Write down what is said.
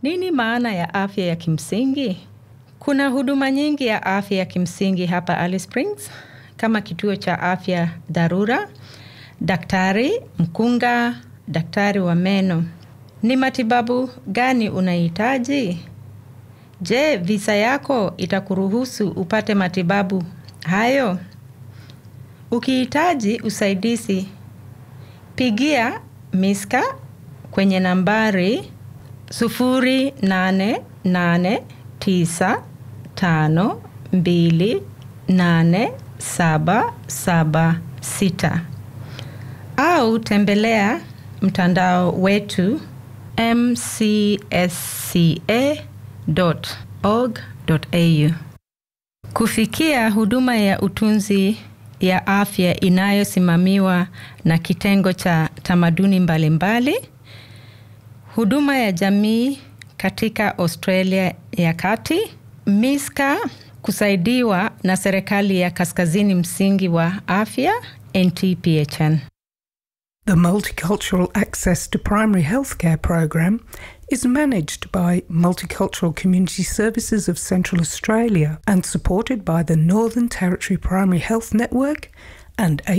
Nini maana ya afya ya kimsingi? Kuna huduma nyingi ya afya ya kimsingi hapa Alice Springs kama kituo cha afya dharura, daktari mkunga, daktari wa meno. Ni matibabu gani unahitaji? Je, visa yako itakuruhusu upate matibabu hayo? Ukihitaji usaidizi, pigia Miska kwenye nambari sufuri nane nane tisa tano mbili nane saba saba sita au tembelea mtandao wetu mcsca.org.au. Kufikia huduma ya utunzi ya afya inayosimamiwa na kitengo cha tamaduni mbalimbali mbali, huduma ya jamii katika Australia ya Kati, Miska kusaidiwa na serikali ya Kaskazini Msingi wa Afya NTPHN. The Multicultural Access to Primary Healthcare program is managed by Multicultural Community Services of Central Australia and supported by the Northern Territory Primary Health Network and